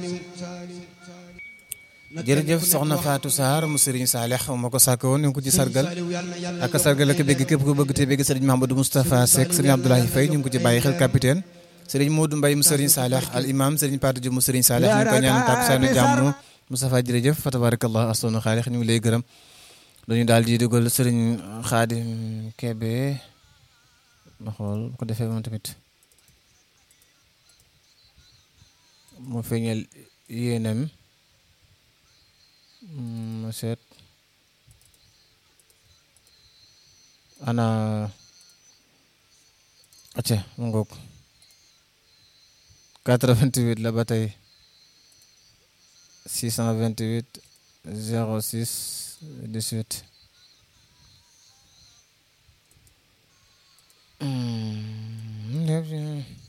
jërëjëf soxna Fatou Sarr mu Serigne Saleh moo ko sàkk woon ñu ngi ko ci sargal ak sargal ak bégg képp ko bëgg te bégg Serigne Mahamadou Moustapha Seck Serigne Abdoulaye Faye ñu ngi ko ci bàyyi xel capitaine Serigne Modou Mbaye mu Serigne Saleh al imam Serigne Patou Diop mu Serigne Saleh ñu ngi ko ñaan takkusaanu jàmm Moustapha jërëjëf fa tabarakallah astoonu xaalix ñu ngi lay gërëm dañu daal di dugal Serigne Khadim Kébé ma xool bu ko defee moom tamit mu feeñal yéenam ma seet ana acca mu ngoog 88 la ba tey 628 06 18 Mm,